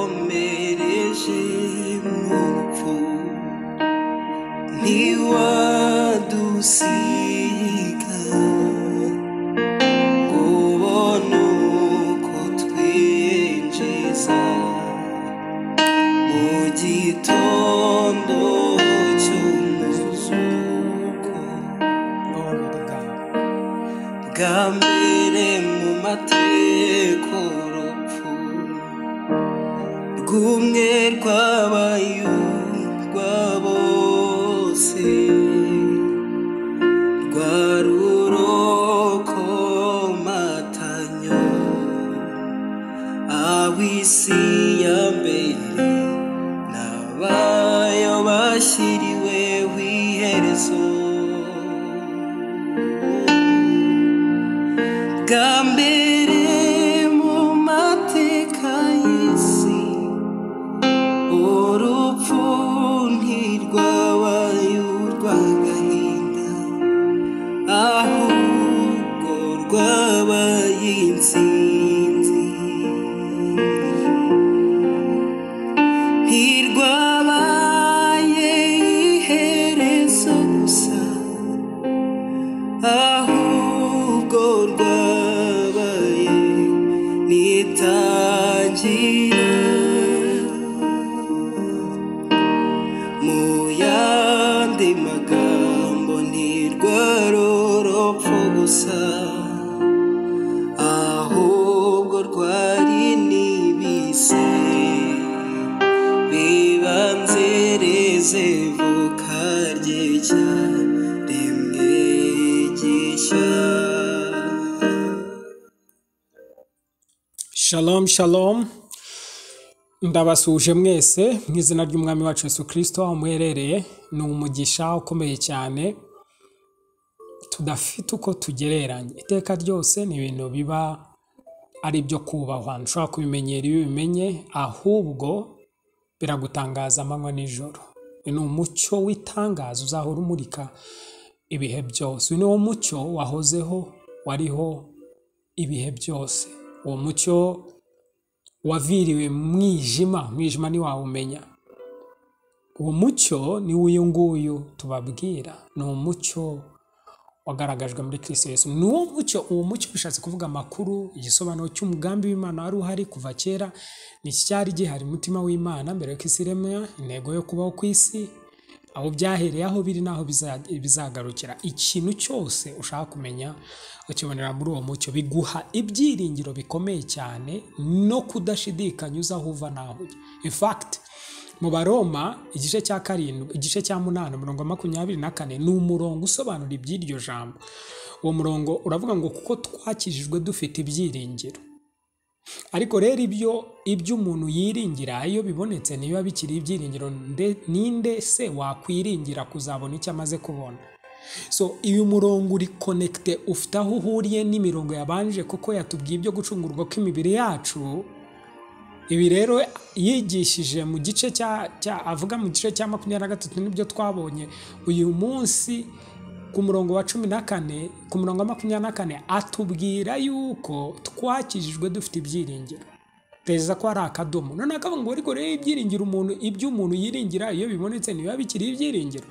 wakomereje mu rupfu ntiwadusiga ngo ubone uko twinjiza mu gitondo cy'umuzuko bwa mbere mu mateka urupfu rw'umwe rw'abayumva bose rwa rurokomatanyo ab'isi ya mbere n'abayo bashyiriweho iherezo bwa mbere mu mateka y'isi urupfu ntirwabaye urw'agahinda ahubwo rwabaye insinzi ntirwabaye iherezo gusa ahubwo rwabaye nitangira mu yandi magambo ntirwarorapfa gusa ahubwo rwari n'ibise bibanzereze voka ry'icya rimwe gishya Shalom, shalom. Ndabasuje mwese mu izina ry'Umwami wacu Yesu Kristo aho muherereye ni umugisha ukomeye cyane tudafite uko tugereranya. Iteka ryose ni ibintu biba ari ibyo kubahwa. Ntushobora kubimenyera iyo ubimenye ahubwo biragutangaza amanywa n'ijoro. Uyu ni umucyo w'itangazo uzahora umurika ibihe byose. Uyu ni wo mucyo wahozeho wariho ibihe byose. Uwo mucyo waviriwe mu mwijima umwijima ntiwawumenya uwo mucyo ni uyu nguyu tubabwira ni umucyo wagaragajwe muri kirisito yesu ni uwo mucyo uwo mucyo bishatse kuvuga amakuru igisobanuro cy'umugambi w'imana wari uhari kuva kera ni iki cyari gihari umutima w'imana mbere y'uko isi iremwa intego yo kubaho ku isi aho byahereye aho biri n'aho biza- bizagarukira ikintu cyose ushaka kumenya ukibonera muri uwo mucyo biguha ibyiringiro bikomeye cyane no kudashidikanya uza aho uva n'aho ujya in fact mu baroma igice cya karindwi igice cya munani umurongo wa makumyabiri na kane ni umurongo usobanura iby'iryo jambo uwo murongo uravuga ngo kuko twakijijwe dufite ibyiringiro ariko rero ibyo ibyo umuntu yiringira iyo bibonetse niba bikiri ibyiringiro nde- ninde se wakwiringira kuzabona icyo amaze kubona so uyu murongo uri konekite ufite aho uhuriye n'imirongo yabanje kuko yatubwiye ibyo gucungurwa kw'imibiri yacu ibi rero yigishije mu gice cya cya avuga mu gice cya makumyabiri na gatatu nibyo twabonye uyu munsi ku murongo wa cumi na kane ku murongo wa makumyabiri na kane atubwira yuko twakijijwe dufite ibyiringiro perezida ko ari akadomo none akavuga ngo ariko rero ibyiringiro umuntu ibyo umuntu yiringira iyo bibonetse ntibiba bikiri ibyiringiro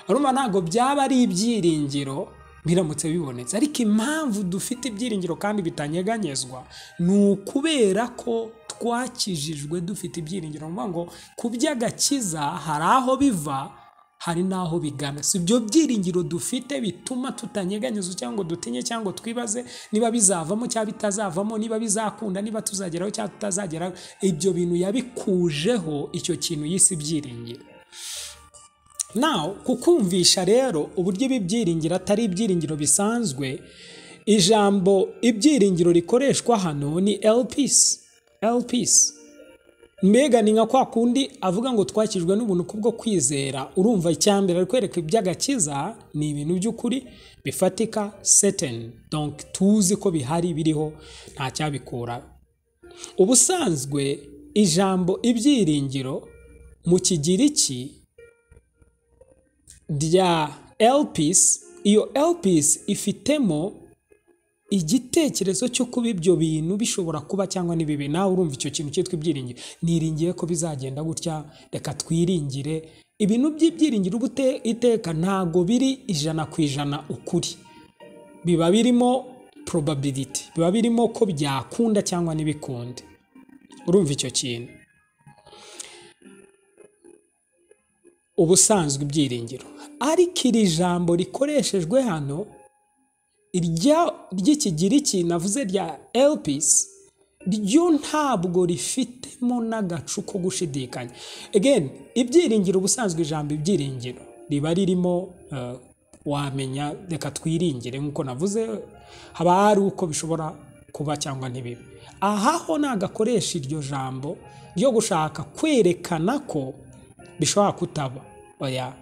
arumva ntabwo byaba ari ibyiringiro biramutse bibonetse ariko impamvu dufite ibyiringiro kandi bitanyeganyezwa ni ukubera ko twakijijwe dufite ibyiringiro ni ukuvuga ngo ku by'agakiza hari aho biva hari n'aho bigana si ibyo byiringiro dufite bituma tutanyeganyiza cyangwa ngo dutinye cyangwa ngo twibaze niba bizavamo cyangwa bitazavamo niba bizakunda niba tuzageraho cyangwa tutazageraho ibyo bintu yabikujeho icyo kintu yise ibyiringiro nawe kukumvisha rero uburyo ibi byiringiro atari ibyiringiro bisanzwe ijambo ibyiringiro rikoreshwa hano ni elpisi elpisi mbega ni nka kwa kundi avuga ngo twakijwe n'ubuntu kubwo kwizera urumva icyambere ari kwereka iby'agakiza ni ibintu by'ukuri bifatika seteni donc tuzi ko bihari biriho nta cyabikura ubusanzwe ijambo ibyiringiro mu kigiriki rya elpis iyo elpis ifitemo igitekerezo cyo kuba ibyo bintu bishobora kuba cyangwa n'ibibi nawe urumva icyo kintu cyitwa ibyiringiro niringiye ko bizagenda gutya reka twiringire ibintu by'ibyiringiro uba ute- iteka ntabwo biri ijana ku ijana ukuri biba birimo probability biba birimo ko byakunda cyangwa ntibikunde urumva icyo kintu ubusanzwe ibyiringiro ariko iri jambo rikoreshejwe hano irya ry'ikigiriki navuze rya elpisi ryo ntabwo rifitemo n'agacu ko gushidikanya again ibyiringiro ubusanzwe ijambo ibyiringiro riba ririmo eh, wamenya reka twiringire nk'uko navuze haba hari uko bishobora kuba cyangwa ntibibe aha ho nagakoresha iryo jambo ryo gushaka kwerekana ko bishobora kutaba oya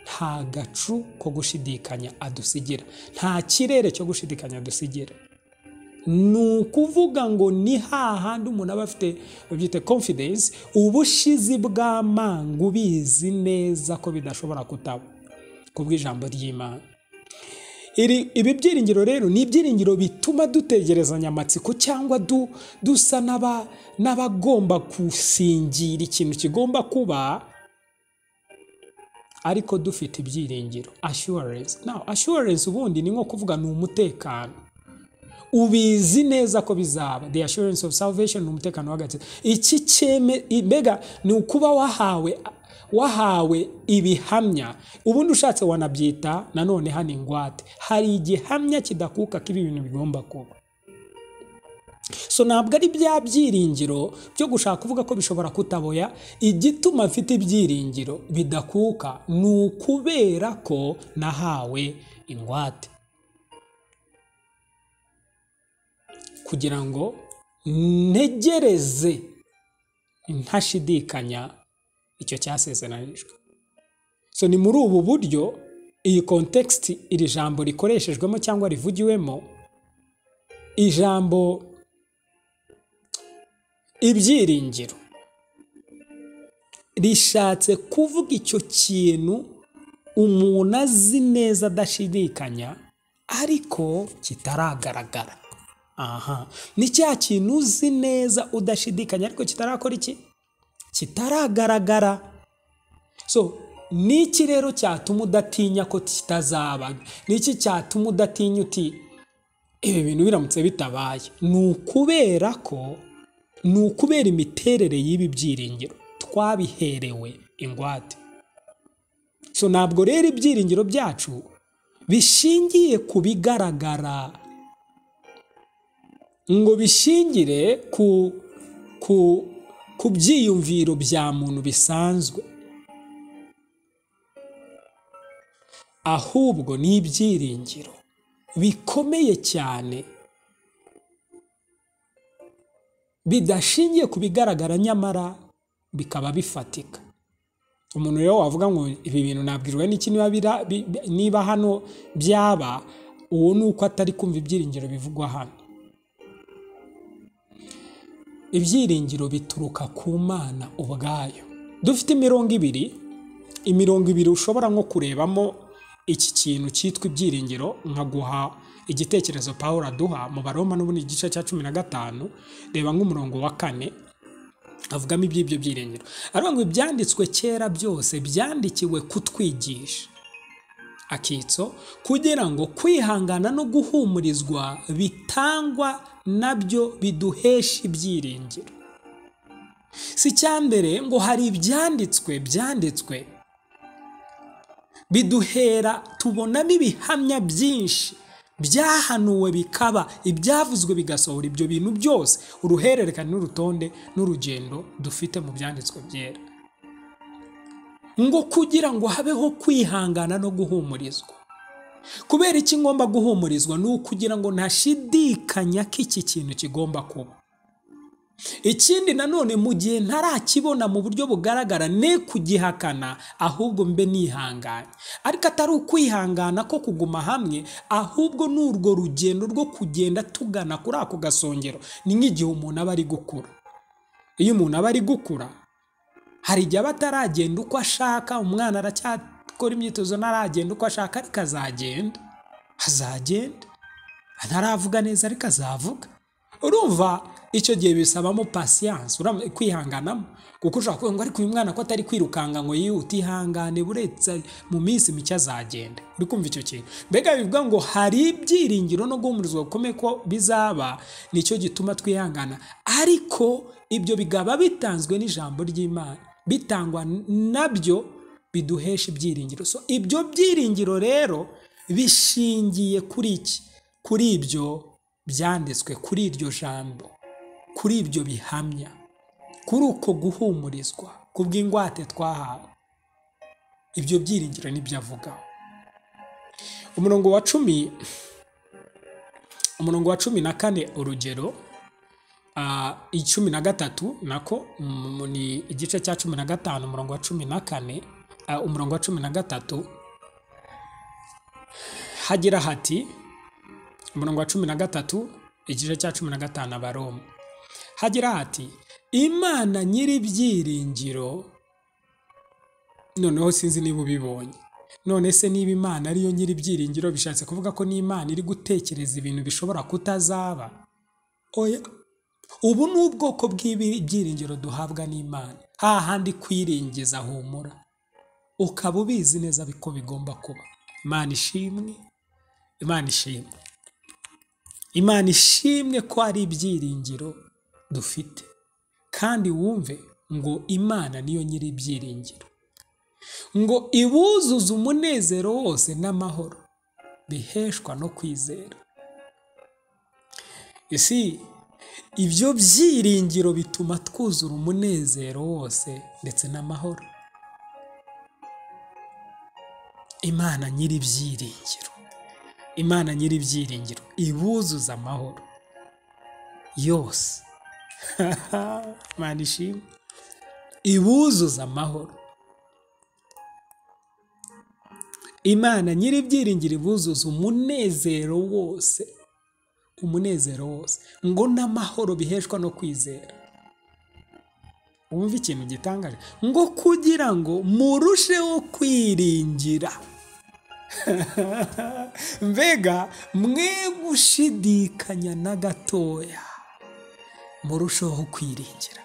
nta gacu ko gushidikanya adusigira nta kirere cyo gushidikanya adusigira ni ukuvuga ngo ni hahandi umuntu aba afite babyita confidence ubushizi bw'amangu ubizi neza ko bidashobora kutaba kubw'ijambo ry'imana iri ibi byiringiro rero ni ibyiringiro bituma dutegerezanya amatsiko cyangwa du, dusa n'aba- n'abagomba gusingira ikintu kigomba kuba ariko dufite ibyiringiro assurance now assurance ubundi ni nko kuvuga ni umutekano ubizi neza ko bizaba the assurance of salvation ni umutekano w'agatsiko iki cyeme mbega ni ukuba wahawe wahawe ibihamya ubundi ushatse wanabyita nanone hano ingwate hari igihamya kidakuka ko ibi bintu bigomba kuba so ntabwo ari bya byiringiro byo gushaka kuvuga ko bishobora kutaboya igituma mfite ibyiringiro bidakuka ni ukubera ko nahawe ingwate kugira ngo ntegereze ntashidikanya icyo cyasezeranijwe so ni muri ubu buryo iyi kontekisiti iri jambo rikoreshejwemo cyangwa rivugiwemo ijambo ibyiringiro rishatse kuvuga icyo kintu umuntu azi neza adashidikanya ariko kitaragaragara aha ni cya kintu uzi neza udashidikanya ariko kitarakora iki kitaragaragara so ni iki rero cyatuma udatinya ko kitazaba ni iki cyatuma udatinya uti ibi bintu biramutse bitabaye ni ukubera ko ni ukubera imiterere y'ibi byiringiro twabiherewe ingwate so ntabwo rero ibyiringiro byacu bishingiye ku bigaragara ngo bishingire ku ku ku byiyumviro bya muntu bisanzwe ahubwo ni ibyiringiro bikomeye cyane bidashingiye ku bigaragara nyamara bikaba bifatika umuntu rero wavuga ngo ibi bintu nabwirwa n'iki niba bira- bi- bi- niba hano byaba uwo ni uko atari kumva ibyiringiro bivugwa hano ibyiringiro bituruka ku mana ubwayo dufite imirongo ibiri imirongo ibiri ushobora nko kurebamo iki kintu cyitwa ibyiringiro nkaguha igitekerezo paul aduha mu baroma n'ubundi igice cya cumi na gatanu reba nk'umurongo wa kane avugamo iby'ibyo byiringiro aravuga ngo ibyanditswe kera byose byandikiwe kutwigisha akitso kugira ngo kwihangana no guhumurizwa bitangwa nabyo biduhesha ibyiringiro si icya mbere ngo hari ibyanditswe byanditswe biduhera tubonamo ibihamya byinshi byahanuwe bikaba ibyavuzwe bigasohora ibyo bintu byose uruhererekane n'urutonde n'urugendo dufite mu byanditswe byera ngo kugira ngo habeho kwihangana no guhumurizwa kubera iki ngomba guhumurizwa ni ukugira ngo ntashidikanya ko iki kintu kigomba kuba ikindi nanone mu gihe ntarakibona mu buryo bugaragara ne kugihakana ahubwo mbe nihanganye ariko atari ukwihangana ko kuguma hamwe ahubwo ni urwo rugendo rwo kugenda tugana kuri ako gasongero ni nk'igihe umuntu aba ari gukura iyo umuntu aba ari gukura hari igihe aba ataragenda uko ashaka umwana aracyakora imyitozo ntaragenda uko ashaka ariko azagenda azagenda ntaravuga neza ariko azavuga urumva icyo gihe bisabamo pasiyanse uramutse kwihanganamo kuko ushobora kuvuga ngo ariko uyu mwana ko atari kwirukanga ngo yihute ihangane buretse mu minsi mike azagenda uri kumva icyo kintu mbega bivuga ngo hari ibyiringiro no guhumurizwa gukomeye ko bizaba nicyo gituma twihangana ariko ibyo bigaba bitanzwe n'ijambo ry'imana bitangwa nabyo biduhesha ibyiringiro so ibyo byiringiro rero bishingiye kuri iki kuri ibyo byanditswe kuri iryo jambo kuri ibyo bihamya kuri uko guhumurizwa kubw'ingwate twahawe ibyo byiringiro nibyo avugaho umurongo wa cumi umurongo wa cumi na kane urugero ah, icumi na gatatu nako mm, ni igice cya cumi na gatanu umurongo wa cumi na kane ah, umurongo wa cumi na gatatu hagira hati umurongo wa cumi na gatatu igice cya cumi na gatanu abaroma hagira hati imana nyiri ibyiringiro noneho sinzi niba ubibonye none se niba imana ariyo nyiri ibyiringiro bishatse kuvuga ko n'imana iri gutekereza ibintu bishobora kutazaba oya ubu ni ubwoko bw'ibyiringiro duhabwa n'imana hahandi kwiringiza humura ukaba ubizi neza ko bigomba kuba imana ishimwe imana ishimwe imana ishimwe ko ari ibyiringiro dufite kandi wumve ngo imana niyo nyiri ibyiringiro ngo ibuzuze umunezero wose n'amahoro biheshwa no kwizera isi ibyo byiringiro bituma twuzura umunezero wose ndetse n'amahoro imana nyiri ibyiringiro imana nyiri ibyiringiro ibuzuza amahoro yose imana ishimwe ibuzuza amahoro imana nyiri ibyiringiro ibuzuza umunezero wose umunezero wose ngo n'amahoro biheshwa no kwizera wumva ikintu gitangaje ngo kugira ngo murusheho kwiringira mbega mwe gushidikanya na gatoya murusheho kwiringira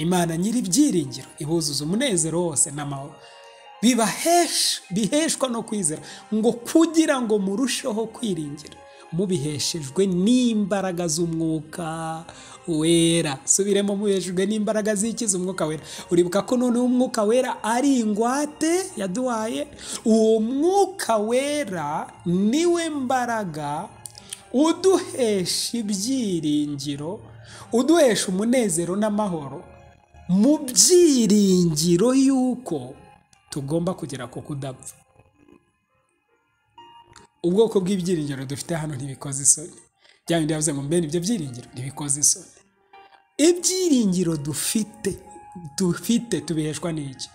imana nyiri ibyiringiro ibuzuza umunezero wose n'amahoro biheshwa no kwizera ngo kugira ngo murusheho kwiringira mubiheshejwe n'imbaraga z'umwuka wera subiremo mubiheshejwe n'imbaraga z'ikiza umwuka wera uribuka ko noneho umwuka wera ari ingwate yaduhaye uwo mwuka wera niwe mbaraga uduhesha ibyiringiro uduhesha umunezero n'amahoro mu byiringiro y'uko tugomba kugera ku kudapfa ubwoko bw'ibyiringiro dufite hano ntibikoze isoni bya bindi yavuze ngo mbene ibyo byiringiro ntibikoze isoni ibyiringiro dufite dufite tubiheshwa n'iki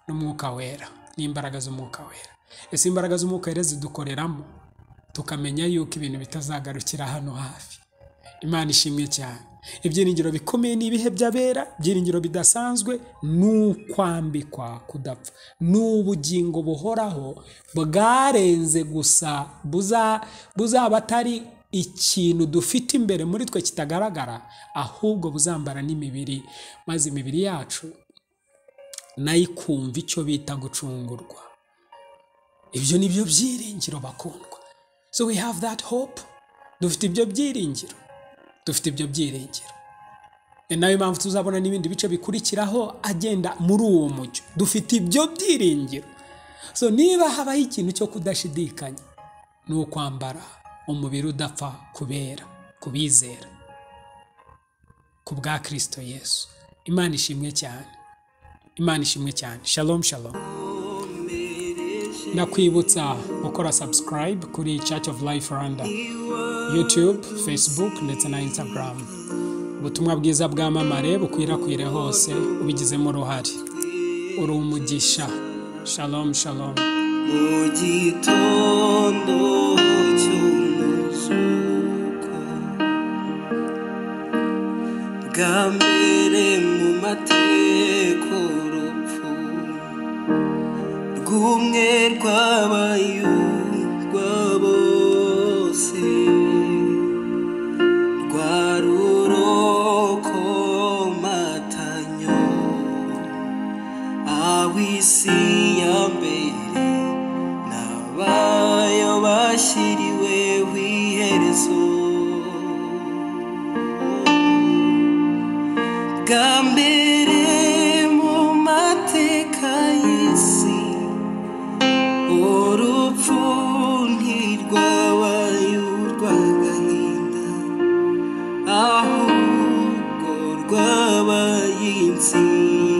n'umwuka wera n'imbaraga z'umwuka wera ese imbaraga z'umwuka wera zidukoreramo tukamenya yuko ibintu bitazagarukira hano hafi imana ishimwe cyane ibyiringiro bikomeye ni ibihe by'abera ibyiringiro bidasanzwe ni ukwambikwa kudapfa ni ubugingo buhoraho bwarenze gusa buzaba atari ikintu dufite imbere muri twe kitagaragara ahubwo buzambara n'imibiri maze imibiri yacu nayo ikumva icyo bita gucungurwa ibyo ni byo byiringiro bakundwa so we have that hope dufite ibyo byiringiro dufite ibyo byiringiro ni nayo mpamvu tuzabona n'ibindi bice bikurikiraho agenda muri uwo mucyo dufite ibyo byiringiro so niba habaho ikintu cyo kudashidikanya ni ukwambara umubiri udapfa kubera kubizera ku bwa kirisito yesu imana ishimwe cyane imana ishimwe cyane shalom shalom ndakwibutsa gukora subscribe kuri church of life rwanda YouTube, Facebook ndetse na Instagram. Ubutumwa bwiza bwamamare bukwirakwire hose ubigizemo uruhare. Uri umugisha. Shalom shalom. mu gitondo cy'umuzuko bwa mbere mu mateko urupfu rw'umwe rw'abayuda bose w'isi ya mbere n'abayo bashyiriweho iherezo bwa mbere mu mateka y'isi urupfu ntirwabaye urw'agahinda ahubwo rwabaye intsinzi